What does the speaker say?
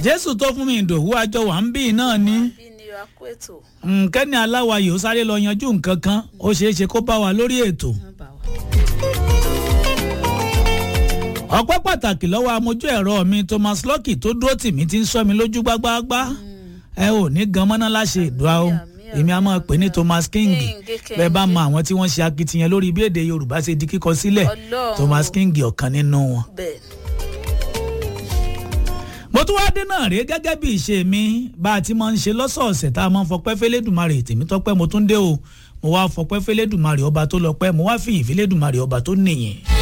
jésù tó fún mi ìdòwú àjọ wà ń bí náà ní bí ni a kó ètò kẹ́ni aláwayè ó sáré lọ yanjú nǹkan kan ó ṣeé ṣe kó bá wa lórí ètò. wọn bá wa. ọpẹ́ pàtàkì lọ́wọ́ amójú ẹ̀rọ mi thomas lucky tó dúró tì mí ti ń sọ mi lójú gbágbáágbá ẹ ò ní gan mọ́ná láṣẹ ìdúrà o àmì, èmi a máa pè ní thomas king King, King. bẹ́ẹ̀ bá mọ àwọn tí wọ́n ṣe akitiyan lórí bí èdè yorùbá ṣe di kíkọ sílẹ̀ Ọlọ́run. thomas king ọ̀kan nínú wọn. bẹ́ẹ̀ mo tún wáá dé náà rèé gẹ́gẹ́ bí ìṣe mi bá a ti máa ń ṣe lọ́sọ̀ọ̀sẹ̀ tá a máa ń fọpẹ́ fẹ́lẹ́dùmarè tèmi tọ́pẹ́ mo tún dé o mo wá fọpẹ́ fẹ́lẹ́dùmarè ọba tó lọ́pẹ́ mo wá fi ìfẹ́lẹ́dùmarè ọba tó nìyẹn.